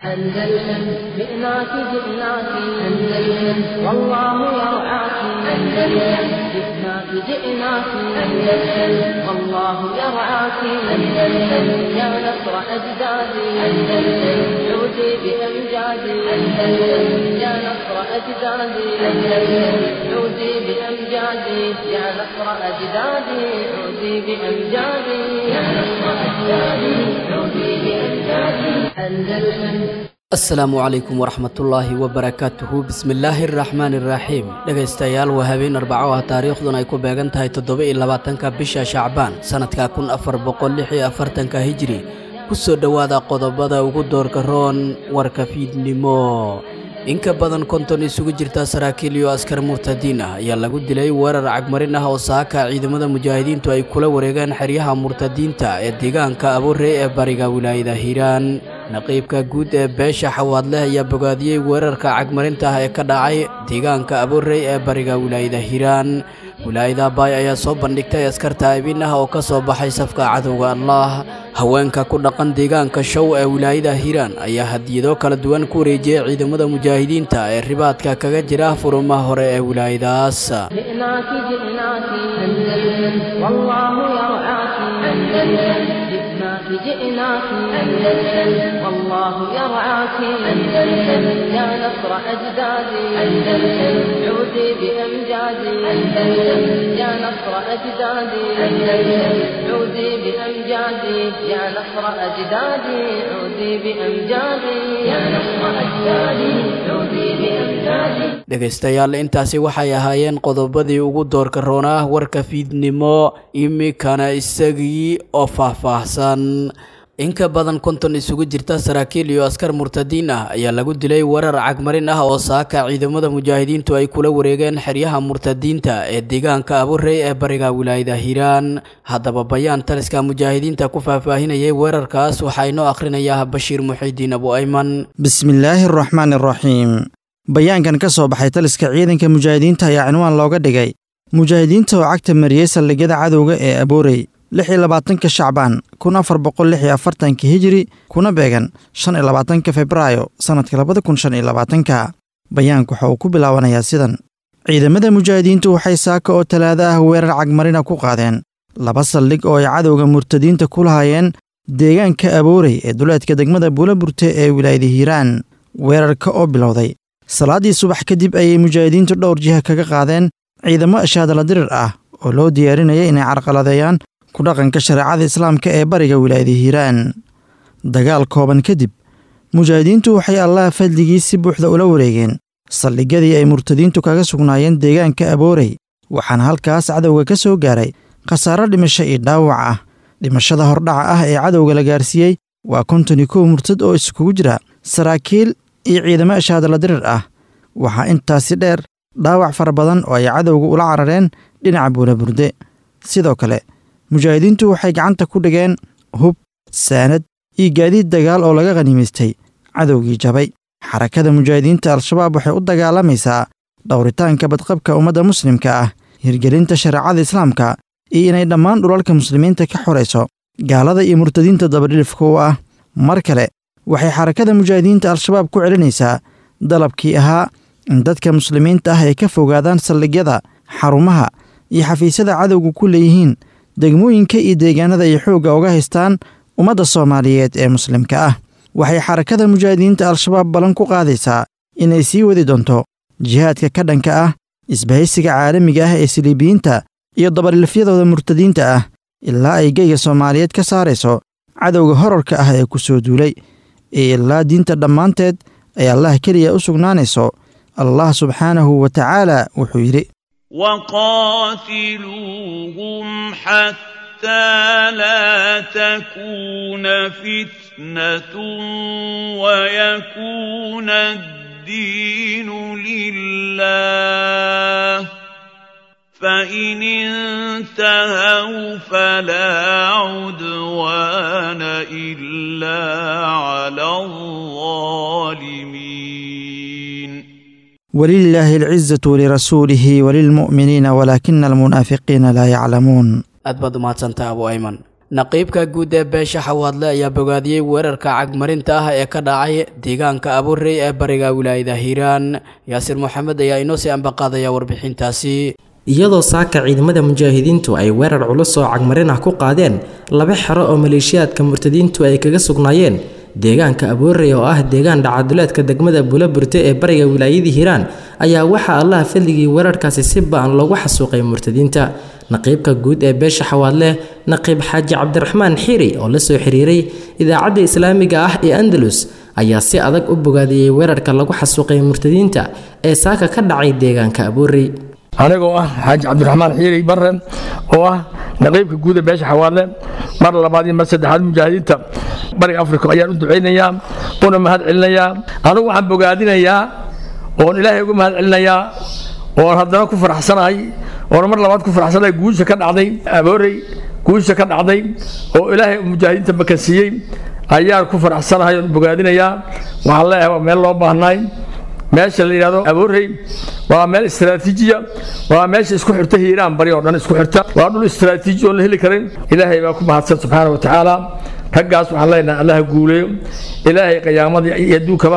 أندلسن جئناك جئناك أندلسن والله يرعاك أندلسن جئناك جئناك أندلسن والله يرعاك أندلسن يا نصر أجدادي أندلسن عودي بأمجادي أندلسن يا نصر أجدادي أندلسن عودي بأمجادي يا نصر أجدادي عودي بأمجادي يا نصر أجدادي عودي بأمجادي أندلسن asalaamu calaykum waraxmatullaahi wabarakaatuhu bismillaahi araxmaani iraxiim dhegaystayaal waa habeen arbaco ah taariikhduna ay ku beegan tahay toddoba iyo labaatanka bisha shacbaan sannadka kun afar boqol lix iyo afartanka hijri ku soo dhowaada qodobada ugu doorka roon warka fiidnimo in ka badan konton isugu jirta saraakiil iyo askar murtadiin ah ayaa lagu dilay weerar cagmarin ah oo saaka ciidamada mujaahidiintu ay kula wareegeen xeryaha murtadiinta ee deegaanka abuurey ee bariga wilaayada hiiraan naqiibka guud ee beesha xawaadleh ayaa bogaadiyey weerarka cagmarinta ah ee ka dhacay deegaanka abuurey ee bariga wilaayada hiiraan wilaayada baay ayaa soo bandhigtay askar taa'ibin ah oo ka soo baxay safka cadowga allah haweenka ku dhaqan deegaanka show ee wilaayada hiiraan ayaa hadiyado kala duwan ku wareejiyey ciidamada mujaahidiinta ee ribaadka kaga jira furumaha hore ee wilaayadaas جئناك جئناك أندلسن والله يرعاك أندلسن جئناك جئناك أندلسن والله يرعاك أندلسن يا نصر أجدادي أندلسن عودي بأمجادي أندلسن يا نصر أجدادي أندلسن عودي بأمجادي يا نصر أجدادي عودي بأمجادي يا نصر أجدادي عودي بأمجادي dhegaystayaal intaasi waxay ahaayeen qodobadii ugu doorka roonaa warka fiidnimo imikana isagii oo faahfaahsan in ka badan konton isugu jirta saraakiil iyo askar murtadiin ah ayaa lagu dilay weerar cagmarin ah oo saaka ciidamada mujaahidiintu ay kula wareegeen xeryaha murtadiinta ee deegaanka abuurey ee bariga wilaayada hiiraan haddaba bayaan taliska mujaahidiinta ku faahfaahinayay weerarkaas waxaa inoo akhrinayaa bashiir muxiidiin abu ayman bismillaahi araxmaani araxiim bayaankan ka soo baxay taliska ciidanka mujaahidiinta ayaa cinwaan looga dhigay mujaahidiinta oo cagta mariyey saldhigyada cadowga ee aboorey lix iyo labaatanka shacbaan kun afar boqol lix iyo afartanka hijiri kuna beegan shan iyo labaatanka febraayo sannadka labada kun shan iyo labaatanka bayaanku waxa uu ku bilaabanayaa sidan ciidamada mujaahidiintu waxay saaka oo talaado ah weerar cagmarina ku qaadeen laba saldhig oo ay cadowga murtadiinta ku lahaayeen deegaanka aboorey ee duleedka degmada buulaburte ee wilaayada hiiraan weerarka oo bilowday salaaddii subax kadib ayay mujaahidiintu dhowr jiha kaga qaadeen ciidamo ashaadala dirir ah oo loo diyaarinaya inay carqaladeeyaan ku dhaqanka shareecada islaamka ee bariga wilaayada hiiraan dagaal kooban kadib mujaahidiintu waxay allaha fadligii si buuxda ula wareegeen saldhigyadii ay murtadiintu kaga sugnaayeen deegaanka aboorey waxaana halkaas cadowga ka soo gaaray khasaaro dhimasho iyo dhaawac ah dhimashada hordhaca ah ee cadowga la gaarsiiyey waa konton iyo kow murtad oo iskugu jira saraakiil iyo ciidamo ashaadala dirir ah waxaa intaasi dheer dhaawac fara badan oo ay cadowga ula carareen dhinaca buulaburde sidoo kale mujaahidiintu waxay gacanta ku dhigeen hub saanad iyo gaadiid dagaal oo laga khaniimaystay cadowgii jabay xarakada mujaahidiinta al-shabaab waxay u dagaalamaysaa dhowritaanka badqabka ummadda muslimka ah hirgelinta shareecada islaamka iyo inay dhammaan dhulalka muslimiinta ka xorayso gaalada iyo murtadiinta dabadhilifka u ah mar kale waxay xarakada mujaahidiinta al-shabaab ku celinaysaa dalabkii ahaa in dadka muslimiinta ah ay ka fogaadaan saldhigyada xarumaha iyo xafiisyada cadowga ku leeyihiin degmooyinka iyo deegaanada ay xoogga uga haystaan ummadda soomaaliyeed ee muslimka ah waxay xarakada mujaahidiinta al-shabaab ballan ku qaadaysaa inay sii wadi doonto jihaadka ka dhanka ah isbahaysiga caalamiga ah ee siliibiyiinta iyo dabadhilifyadooda murtadiinta ah ilaa ay geyga soomaaliyeed ka saarayso cadowga horarka ah ee ku soo duulay ee ilaa diinta dhammaanteed ay allah keliya u sugnaanayso allah subxaanahu wa tacaala wuxuu yidhi وقاتلوهم حتى لا تكون فتنة ويكون الدين لله فإن انتهوا فلا عدوان إلا على الظالمين ولله العزة ولرسوله وللمؤمنين ولكن المنافقين لا يعلمون aad baad umahadsantaa abu ayman naqiibka guud ee beesha xawaadle ayaa bogaadiyey weerarka cagmarinta ah ee ka dhacay deegaanka abuurey ee bariga wilaayada hiiraan yaasir moxamed ayaa inoo sii ambaqaadaya warbixintaasi iyadoo saaka ciidamada mujaahidiintu ay weerar culus oo cagmarin ah ku qaadeen laba xero oo maleeshiyaadka murtadiintu ay kaga sugnaayeen deegaanka aboorey oo ah deegaan dhacaduleedka degmada buulaburte ee bariga wilaayadii hiiraan ayaa waxaa allaha fadligii weerarkaasi si ba-an loogu xasuuqay murtadiinta naqiibka guud ee beesha xawaadle naqiib xaaji cabdiraxmaan xiiri oo la soo xiriiray idaacadda islaamiga ah ee andalus ayaa si adag u bogaadiyey weerarka lagu xasuuqay murtadiinta ee saaka ka dhacay deegaanka aboorey anigoo ah xaaji cabdiraxmaan xiiri barre oo ah naqiibka guuda beesha xawaadle mar labaad iyo mar saddexaad mujaahidiinta bariga afrika ayaan u ducaynayaa una mahad celinayaa anugu waxaan bogaadinayaa oon ilaahay uga mahad celinayaa oon haddana ku faraxsanahay oon mar labaad ku faraxsanahay guusha ka dhacday aboorey guusha ka dhacday oo ilaahay mujaahidiinta makansiiyey ayaan ku faraxsanahay oon bogaadinayaa waxaan leeyahay waa meel loo baahnaay meesha la yidhahdo aboorey waa meel istaraatiijiya waa meesha isku xirta hiiraan bari oo dhan isku xirta waa dhul istaraatiiji oon la heli karin ilaahay baa ku mahadsan subxaana wa tacaala raggaas waxaan leenahay allaha guuleeyo ilaahay qiyaamadii iyo adduunkaba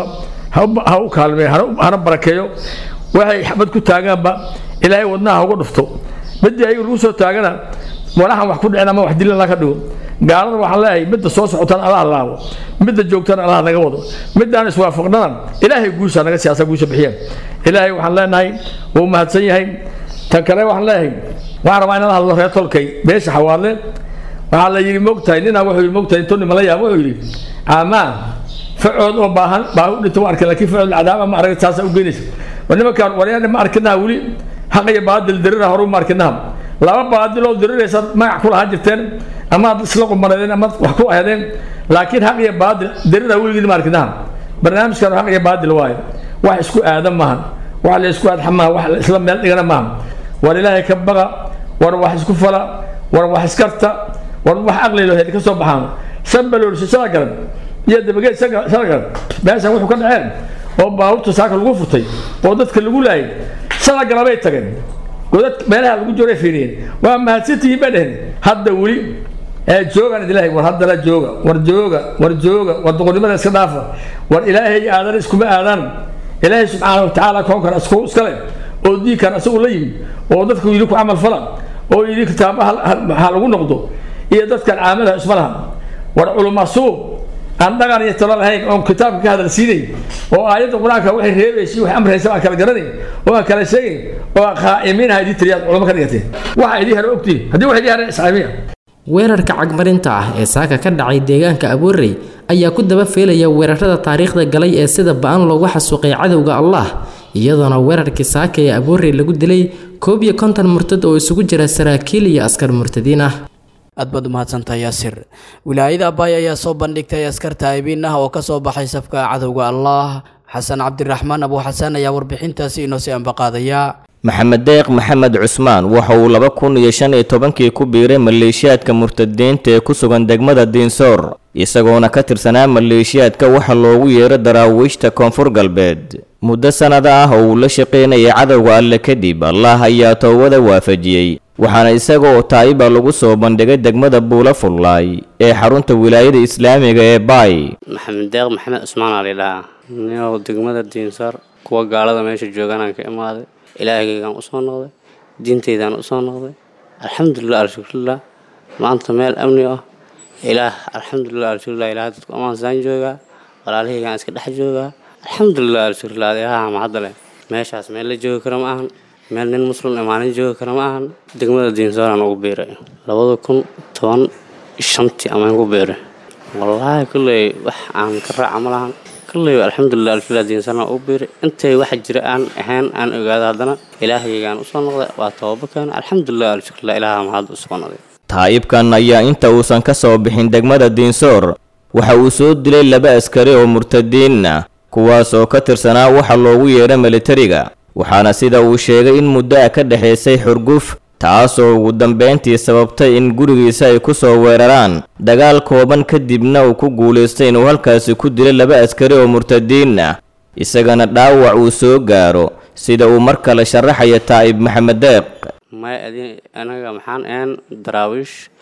ha u kaalmeeyo hana barakeeyo waxay xabad ku taagaanba ilaahay wadnaha uga dhufto midii ayagu lagu soo taagana walahan wax ku dhicin ama wax dilin la ka dhigo gaalada waxaan leeyahay midda soo socotaan allaha laabo midda joogtana allaha naga wado middaan iswaafaqnana ilaahay guusha naga siyaasa guusha bixiyeen ilaahay waxaan leenahay wuu mahadsan yahay tan kale waxaan leeyahay waxaan rabaa inaan hadlo reer tolkay beesha xawaadle waxaa la yidhi mogtahay ninaa wuxuu yidhi mogtahay intuu nimala yaab wuxuu yidhi caamaa facood oo baahan baahi u dhinta ma arkin laakiin facood cadaaba ma arag taasa u geynaysa war nimankaan waryaana ma arkinaha weli xaq iyo baadil dirira horu ma arkinaha laba baadil oo diriraysa magac ku lahaan jirteen ama ad isla qumaneedeen ama wax ku aheedeen laakiin xaq iyo baadil dirira weligiin ma arkinaha barnaamijkan xaq iyo baadil waaye wax isku aadan maahan wax la isku aadxa maaha wax isla meel dhigana maaha war ilaahay ka baqa war wax isku fala war wax iskarta war wax aqli loo hedi ka soo baxaan shan baloorsi shala garan iyo dabageed shala garan meeshan wuxuu ka dhaceen oo baabuurta saaka lagu furtay oo dadka lagu laayay shala galabay tageen godad meelaha lagu jooray fiiriyeen waa mahadsantihiin bay dheheen hadda weli ee joogaan idilaahay war haddana jooga war jooga war jooga war doqonnimada iska dhaafa war ilaahay aadan iskuma aadaan ilaahay subxaana wa tacaala koonkan isku iskale oo diinkan isagu la yimid oo dadku yidhi ku camal fala oo yidhi kitaabaha ha lagu noqdo iyo dadkan caamada isma laha war culumasuub aan dhaqan iyo talo lahayn oon kitaabka ka hadal siinay oo aayadda qur-aanka waxay reebaysay waxay amraysa aan kala garanayn oo aan kala sheegayn oo aan qaa'imiinaha idii tiriyaad culamo ka dhigatay waxa idii hare ogtihin haddii wax idii hare iscaamiya weerarka cagmarinta ah ee saaka ka dhacay deegaanka aboorey ayaa ku daba feelaya weerarada taariikhda galay ee sida ba-an loogu xasuuqay cadowga allah iyadoona weerarkii saaka ee aboorey lagu dilay koob iyo konton murtad oo isugu jira saraakiil iyo askar murtadiin ah aad baad umahadsantahay yaasir wilaayada abaay ayaa soo bandhigtay askar taa'ibiin ah oo ka soo baxay safka cadowga allah xasan cabdiraxmaan abu xasan ayaa warbixintaasi inoo sii ambaqaadaya maxamed deeq maxamed cusmaan waxa uu laba kun iyo shan iyo tobankii ku biiray maleeshiyaadka murtadiinta ee ku sugan degmada diinsoor isagoona ka tirsanaa maleeshiyaadka waxa loogu yeero daraawiishta koonfur galbeed muddo sannada ah oo uu la shaqaynayay cadowga alle kadib allah ayaa toobada waafajiyey waxaana isaga oo taa'iba lagu soo bandhigay degmada buula fullaay ee xarunta wilaayada islaamiga ee baay maxamed deeq maxamed cusmaan aa laydhahaa ninow degmada diinsoor kuwa gaalada meesha jooganaan ka imaaday ilaahaygaan usoo noqday diintaydaan usoo noqday alxamdulilah alshukrulah maanta meel amni ah ilaah alxamdulilah alshukrulah ilaah dadku amaansaan joogaa walaalahaygaan iska dhex joogaa alxamdulilah alshukrulah adeehaha mahadda leh meeshaas meel la joogi kara ma ahan meel nin muslim imaanin joogi kara ma ahan degmada diinsooraan ugu biiray labada kun toban shantii amaan ku biiray wallaahi kulley wax aan ka raaca ma lahan kulley alxamdulilah alshukrulah diinsooraan ugu biiray intay wax jira aan ahayn aan ogaado haddana ilaahaygaan usoo noqday waa toobaba keena alxamdulilah alshukrulah ilaaha mahad usoo noqday taa'ibkan ayaa inta uusan ka soo bixin degmada diinsoor waxa uu soo dilay laba askari oo murtadiin ah kuwaas oo ka tirsanaa waxa loogu yeedha militariga waxaana sida uu sheegay in muddo ah ka dhexaysay xurguf taasoo ugu dambayntii sababtay in gurigiisa ay ku soo weeraraan dagaal kooban kadibna uu ku guulaystay inuu halkaasi ku dilay laba askari oo murtadiin ah isagana dhaawac uu soo gaaro sida uu mar kale sharaxaya taa'ib maxamed deeq may adin anaga maxaan ahayn daraawiish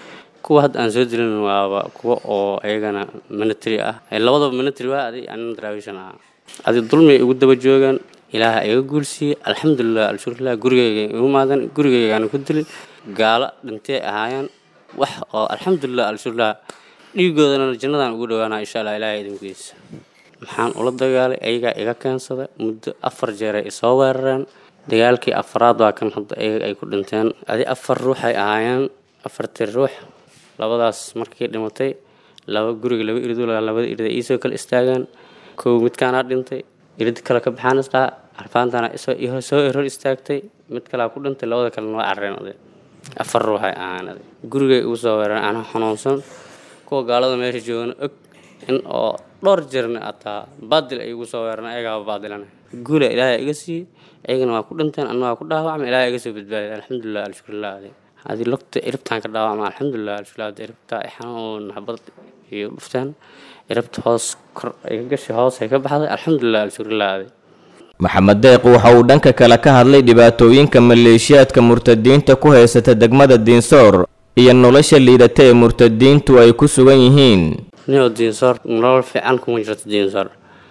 kuwa hadda aan soo dilin waaba kuwa oo ayagana military ah labadaba military waa adi anina daraawishan ah adi dulmi igu daba joogaan ilaaha iga guulsiiyey alxamdulilah alshukrilah gurigeyga igu maadan gurigeygaana ku dilay gaalo dhintay ahaayeen wax oo alxamdulilah alshukrilah dhiigoodana jannadaan ugu dhawaanaa insha allah ilaahay idinkiisa maxaan ula dagaalay ayagaa iga keensada muddo afar jeeray isoo weerareen dagaalkii afaraad waa kan hadda ayaga ay ku dhinteen adi afar ruux ay ahaayeen afartii ruux labadaas markii dhimatay laba guriga laba irid labada irid ay iisoo kala istaagaan kow midkaanaa dhintay irid kale ka baxaan isdhaa arfaantana soo eror istaagtay mid kalea ku dhintay labada kalena waa carreen aday afar ruux ay ahaan aday gurigay igu soo weerareen anaa xanuunsan kuwa gaalada meesha joogana og in oo dhowr jirna ataa baadil ay igu soo weerareen ayagaaba baadilana guula ilaahay iga siiyey ayagana waa ku dhinteen anna waa ku dhaawacmay ilaahay iga soo badbaadiyay alxamdulilah alshukrilah adi hadii lugta iribtaan ka dhaawacma alxamdulilah alshukrilah adi iribta ay xanuun xabad iyo dhufteen iribta hoos kor ay ka gashay hoos ay ka baxday alxamdulilah alshukrilah adi maxamed deeq waxa uu dhanka kale ka hadlay dhibaatooyinka maleeshiyaadka murtadiinta ku haysata degmada diinsoor iyo nolosha liidata ee murtadiintu ay ku sugan yihiin nio diinsoor nolol fiican kuma jirto diinsoor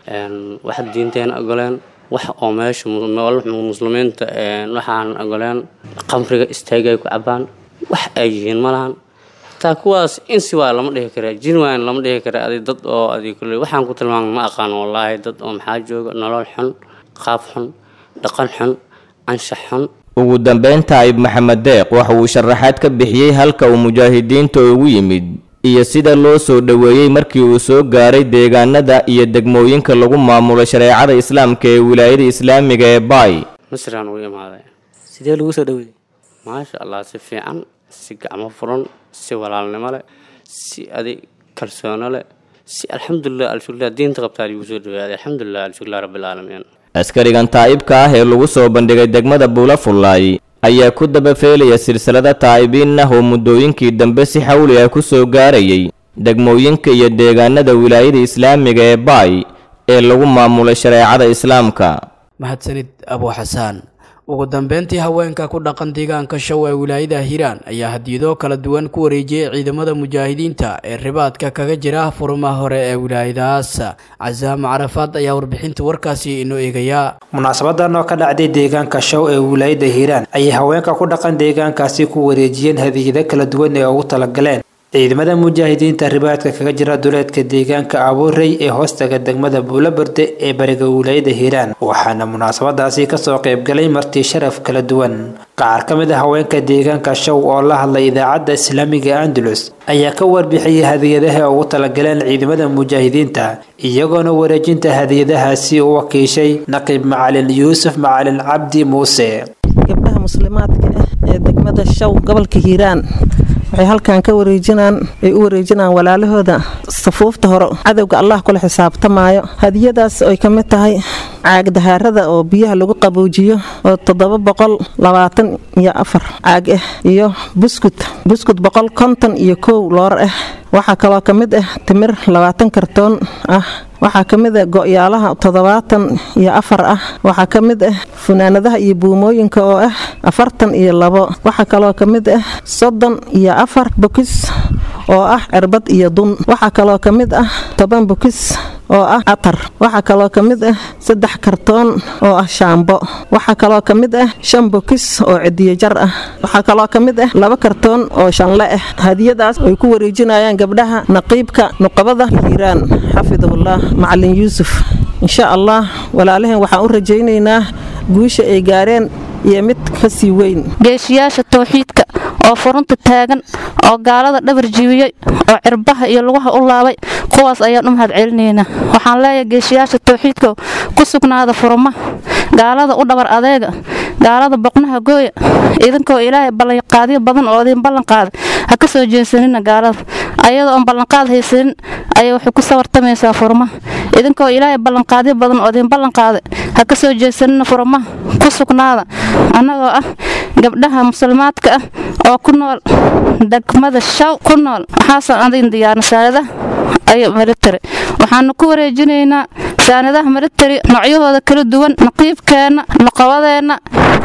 wax diinteena ogoleen wax oo meesha muslimiinta waxaan ogoleen qamriga istaagay ku cabaan wax ay yihiin ma lahan hataa kuwaas insi waa lama dhihi kara jin waan lama dhihi kara adi dad oo adi kule waxaan ku tilmaamay ma aqaan wallaahi dad oo maxaa jooga nolol xun qaab xun dhaqan xun anshax xun ugu dambeyn taayib maxamed deeq waxa uu sharaxaad ka bixiyey halka uu mujaahidiinta ugu yimid iyo sida loo soo dhoweeyey markii uu soo gaaray deegaanada iyo degmooyinka lagu maamulo shareecada islaamka ee wilaayada islaamiga ee baay misraan ugu imaaday sidee lagu soo dhaweeyey maasha allah si fiican si gacmo furan si walaalnimo leh si adi kalsoono leh si alxamdulilah alshukrilah diinta qabtaa lagu soo dhawaaday alxamdulilah alshukrilah rabbilcaalamiin askarigan taa'ibka ah ee lagu soo bandhigay degmada buulafullaay ayaa ku dabafeelaya silsilada taa'ibiin ah oo muddooyinkii dambe si xawli ah ku soo gaarayay degmooyinka iyo deegaanada wilaayada islaamiga ee baay ee lagu maamulay shareecada islaamka mahadsanid abu xasaan ugu dambeyntii haweenka ku dhaqan deegaanka show ee wilaayada hiiraan ayaa hadiyado kala duwan ku wareejiyey ciidamada mujaahidiinta ee ribaadka kaga jira furumaha hore ee wilaayadahaas casaamo carafaad ayaa warbixinta warkaasi inoo eegayaa munaasabadan oo ka dhacday deegaanka show ee wilaayada hiiraan ayay haweenka ku dhaqan deegaankaasi ku wareejiyeen hadiyado kala duwan ee ugu talagaleen ciidamada mujaahidiinta ribaadka kaga jira duleedka deegaanka abuurey ee hoostaga degmada buulaberde ee bariga wilaayada hiiraan waxaana munaasabadaasi kasoo qaybgalay marti sharaf kala duwan qaar ka mid a haweenka deegaanka show oo la hadlay idaacadda islaamiga andalus ayaa ka warbixiyey hadiyadaha ugu talagaleen ciidamada mujaahidiinta iyagoona wareejinta hadiyadahaasi u wakiishay naqiib macalin yuusuf macalin cabdi muuse gabdhaha muslimaadka ah ee degmada show gobolka hiiraan waxay halkan ka wareejinaan ay u wareejinaan walaalahooda safuufta hore cadowga allah kula xisaabtamaayo hadiyadaas ay ka mid tahay caag dahaarada oo biyaha lagu qaboojiyo oo toddoba boqol labaatan iyo afar caag ah iyo buskut buskut boqol konton iyo kow loor ah waxaa kaloo ka mid ah timir labaatan kartoon ah waxaa ka mid ah go'yaalaha toddobaatan iyo afar ah waxaa ka mid ah funaanadaha iyo buumooyinka oo ah afartan iyo labo waxaa kaloo ka mid ah soddon iyo afar bokis oo ah cirbad iyo dun waxaa kaloo ka mid ah toban bokis oo ah atar waxaa kaloo ka mid ah saddex kartoon oo ah shaambo waxaa kaloo ka mid ah shan bokis oo cidiyo jar ah waxaa kaloo ka mid ah laba kartoon oo shanle ah hadiyadaas ay ku wareejinayaan gabdhaha naqiibka nuqabada hiiraan xafidahullah macalin yuusuf insha allah walaalaheen waxaan u rajaynaynaa guusha ay gaareen iyo mid ka sii weyn geeshiyaasha towxiidka oo furunta taagan oo gaalada dhabar jibiyey oo cirbaha iyo lugaha u laabay kuwaas ayaan u mahad celinaynaa waxaan leeyahay geeshiyaasha towxiidka ku sugnaada furuma gaalada u dhabar adeega gaalada boqnaha gooya idinkoo ilaahay ballanqaadyo badan oo idin ballanqaaday ha ka soo jeesanina gaalada ayadoo oon ballanqaad haysanin ayay waxay ku sawartamaysaa furma idinkoo ilaahay ballanqaadyo badan oo idin ballanqaaday ha ka soo jeesanina furma ku sugnaada annagoo ah gabdhaha muslimaadka ah oo ku nool degmada shaw ku nool waxaasan adin diyaarna saanadaha ayo military waxaanu ku wareejinaynaa saanadaha military noocyahooda kala duwan naqiibkeenna nuqabadeenna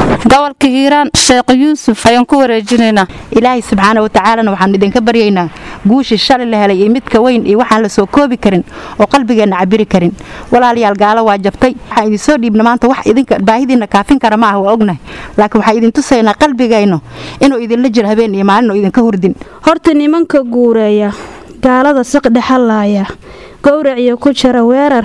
gobolka hiiraan sheekh yuusuf ayaan ku wareejinaynaa ilaahay subxaana watacaalana waxaan idinka baryaynaa guushii shalay la helay iyo midka weyn iyo waxaan la soo koobi karin oo qalbigeenna cabiri karin walaalayaal gaalo waa jabtay waxaan idin soo dhiibna maanta wax idinka baahidiinna kaafin kara ma ah waa ognahay laakiin waxaan idin tusaynaa qalbigayno inuu idinla jiro habeen iyo maalin oo idinka hurdin horta nimanka guureeya gaalada siqdhexalaaya gowraciyo ku jira weerar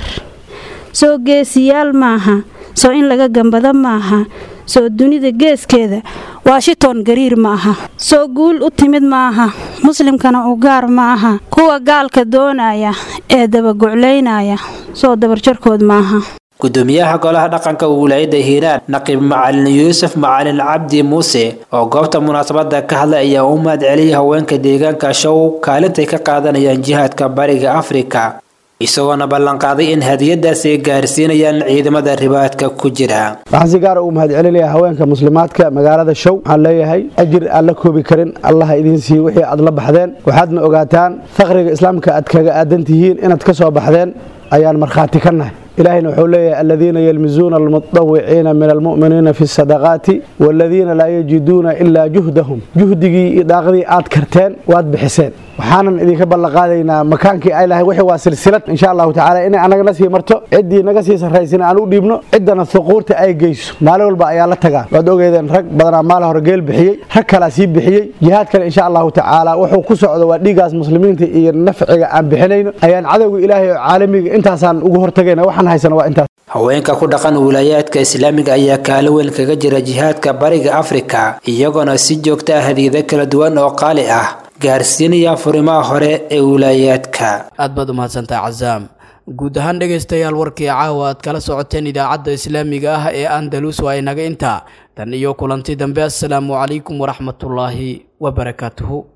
soo geesiyaal maaha soo in laga gambado maaha soo dunida geeskeeda washington gariir ma aha soo guul u timid ma aha muslimkana u gaar ma aha kuwa gaalka doonaya ee dabaguclaynaya soo dabarjarkood maaha gudoomiyaha golaha dhaqanka wilaayada hiiraan naqiib macalin yuusuf macalin cabdi muuse oo goobta munaasabada ka hadlay ayaa u mahad celiyay haweenka deegaanka show kaalintay ka qaadanayaan jihaadka bariga afrika isagoona ballanqaaday in hadiyadaasi ay gaarsiinayaan ciidamada ribaadka ku jira waxaan si gaara ugu mahad celinayaa haweenka muslimaadka magaalada show waxaan leeyahay ajir aan la koobi karin allaha idiin siiye wixii aad la baxdeen waxaadna ogaataan faqriga islaamka aad kaga aadan tihiin inaad ka soo baxdeen ayaan markhaati ka nahay ilaahayna wuxuu leeyahay aladiina yalmizuuna almutawiciina min almu'miniina fi sadaqaati waaladiina laa yajiduuna ilaa juhdahum juhdigii iyo daaqdii aad karteen waad bixiseen waxaanan idinka ballanqaadaynaa makaankii ay lahay wixii waa silsilad insha allahu tacaala inay anagana sii marto ciddii naga sii sarraysina aan u dhiibno ciddana suquurta ay geyso maalin walba ayaa la tagaan waad ogeedeen rag badanaa maal hore geel bixiyey rag kalaa sii bixiyey jihaad kale insha allahu tacaala wuxuu ku socdo waa dhiigaas muslimiinta iyo nafciga aan bixinayno ayaan cadowga ilaahay oo caalamiga intaasaan ugu hortagayna waxaan haysana waa intaas haweenka ku dhaqan wilaayaadka islaamiga ayaa kaalo weyn kaga jira jihaadka bariga afrika iyagoona si joogta ah hadiida kala duwan oo qaali ah gaarsiinaya furimaha hore ee wilaayaadka aad baad u mahadsantahay casaam guud ahaan dhegaystayaal warkii caawa aad kala socoteen idaacadda islaamiga ah ee andalus waa inaga intaa tan iyo kulanti dambe assalaamu calaykum waraxmatullaahi wabarakaatuhu